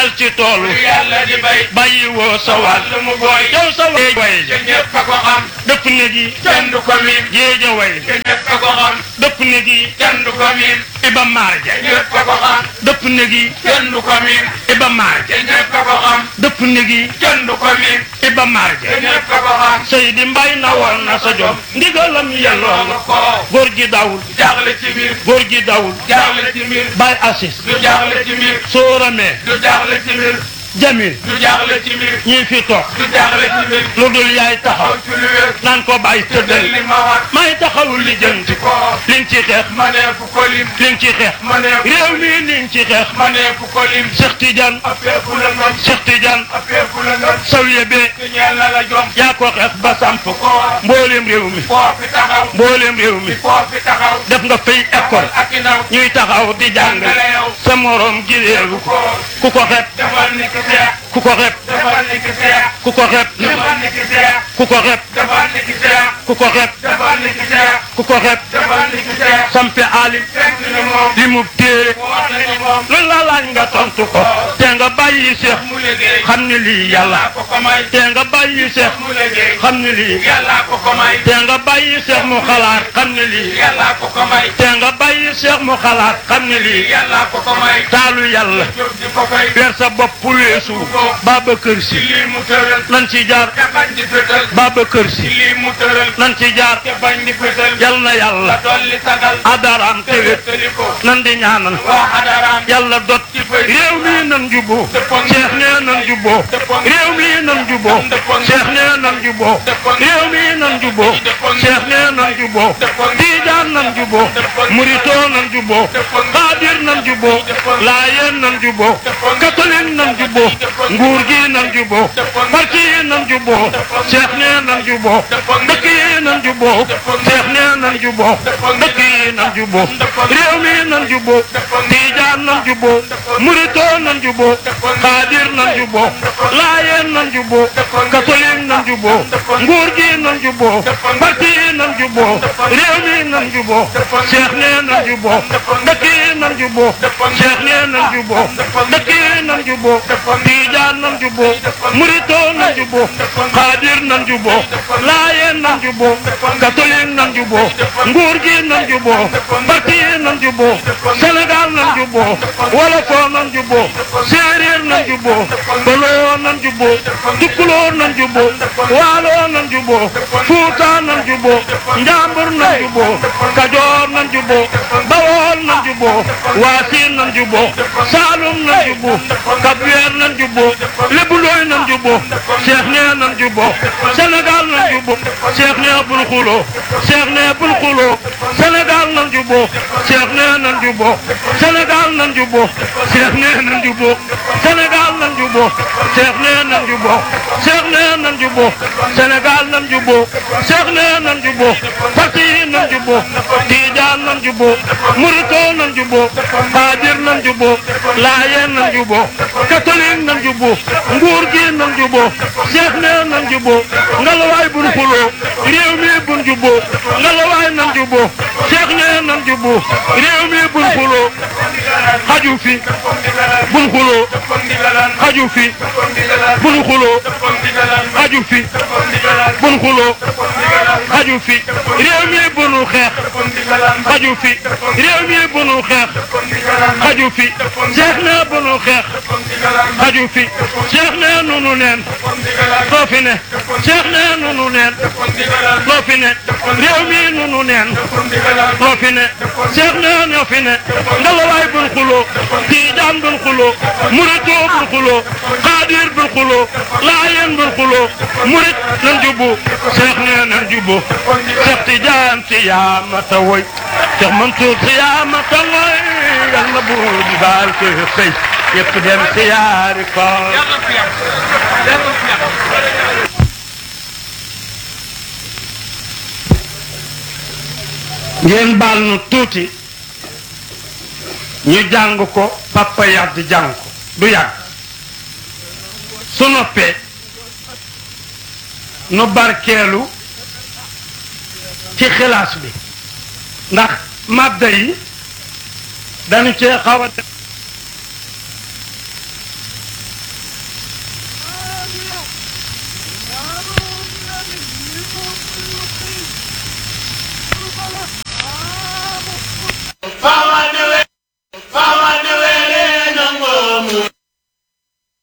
del ci toolu yàlla di bay bàyyi woo sa wàll wàll mu booy yow sa way way te ñëpp a ko xam dëpp ne gi kenn du ko miin géeja way te ñëpp a ko xam dëpp ne gi kenn du ko miin iba maar ja te ñëpp a ko xam dëpp ne gi kenn du ko miin iba maar ja te ñëpp a ko xam dëpp ne gi kenn du ko miin iba maar ja te ñëpp a ko xam Seydi Mbay na war na sa jom ndigalam yelloo loolu nga ko góor gi dawul jaaxle ci mbir góor gi dawul jaaxle ci mbir bay assis du jaaxle ci mbir sóoramee du jaaxle ci mbir jamil du jaaxle ci mbir ñii fi toog du jaaxle ci mbir lu dul yaay taxaw aw ci lu wér naan ko bàyyi te tëddal li ma war may taxawul li jëm ci ko li nga ci xeex manee fu ko lim li nga ci xeex manee fu réew mi li nga ci xeex manee fu ko lim Cheikh Tidiane affaire fu la ngam Cheikh Tidiane affaire fu la ngam sawiye bee te ñeel na la jom yaa ko xeex ba samp ko war mbooleem réew mi foo fi taxaw mbooleem réew mi foo fi taxaw def nga fay école ak i ndaw ñuy taxaw di jàngale sa morom gi réewu ko ku ko xeeb defal ni ki seex ku ko xeeb defal ni ki seex ku ko xeeb defal ni ki seex ku ko xeeb defal ni ki seex ku ko xeeb defal ni ki seex ku ko xeeb defal ni ki seex sampe alim fekk ni moom li mu téere mu wax na ni moom lu la laaj nga tontu ko te nga bàyyi seex mu liggéey xam ni lii yàlla yàlla ko ko may te nga bàyyi seex mu liggéey xam ni lii yàlla ko ko may te nga bàyyi seex mu xalaat xam ni lii yàlla ko ko may te nga bàyyi seex mu xalaat xam ni lii yàlla ko ko may taalu yàlla jóg di ko fay weer sa bopp weesu Babacar ci Si lii mu tëral nan ci jaar te bañ di fétal Babacar ci Si lii mu tëral nan ci jaar te bañ di fétal yal na yàlla la dolli sagal adaraam te tewét wéttali ko nan di ñaanal waa xadaraam yàlla dot ci fay réew mi nan juboo Cheikh nee nan juboo réew mi nan juboo Cheikh nee nan juboo réew mi nan juboo Cheikh nee nan juboo Tijaan nan juboo Muritoo nan juboo Xaadir nan juboo Laayeen nan juboo catholique nan juboo nguur gi nan juboo parti yi nan juboo Cheikh nee nan juboo dëkk yi nan juboo Cheikh nee nan juboo dëkk yi nan juboo réew mi nan juboo Tijaan nan juboo Muritoo nan juboo Xaadir nan juboo Laayeen nan juboo catholique nan juboo nguur gi nan juboo parti yi nan juboo réew mi nan juboo Cheikh nee nan juboo dëkk yi nan juboo Cheikh nee nan juboo dëkk yi nan juboo Tijaan nan juboo Muritoo nan juboo Xaadir nan juboo Laayeen nan juboo catholique nan juboo nguur gi nan juboo parti yi nan juboo Sénégal nan juboo Wolofoo nan juboo Séeréer nan juboo Baloo nan juboo Tukkulóor nan juboo Waaloo nan juboo Fuuta nan juboo Njambur nan juboo Kajoor nan juboo Bawol nan juboo Waasin nan juboo Saalum nan juboo Kapweer nan juboo Lebulooy nan juboo Cheikh nee nan juboo Sénégal nan juboo Cheikh nee bul xuloo Cheikh nee bul xuloo Sénégal nan juboo Cheikh nee nan juboo Sénégal nan juboo Cheikh nee nan juboo Sénégal nan juboo Cheikh nee nan juboo Cheikh nee nan juboo Sénégal nan juboo Cheikh nee nan juboo parti yi nan juboo Tijaan nan juboo Muritoo nan juboo Xaadir nan juboo Laayeen nan juboo catholique nan juboo nguur gi nan juboo Cheikh nee nan juboo ngalawaay bun xuloo réew mi bun juboo ngalawaay nan juboo Cheikh nee nan juboo réew mi bun xuloo xaju fi bun xuloo xaju fi bun xuloo xaju fi bun xuloo xaju fi réew mi bunu xeex xaju fi réew mi bunu xeex xaju fi Cheikh nee bunu xeex xaju fi Cheikh nee nunu neen loo fi ne Cheikh nee nunu neen loo fi ne réew mi nunu neen loo fi ne Cheikh nee ñoo fi ne ngalawaay bun xuloo Tijaan bun xuloo Muritoo bun xuloo Xaadir bun xuloo Laayeen bun xuloo Murit nan jubbu Cheikh nee nan jubbu Cheikh Tijaan si yaa mata woy Cheikh Mansour si yaa mata woy yal na buur di baal ko sëy yëpp dem si yaari koor ngeen baal nu tuuti ñu jàng ko papa yàgg jàng ko du yàgg su noppee nu barkeelu ci xilaas bi ndax màdda yi dañu cee xaw a def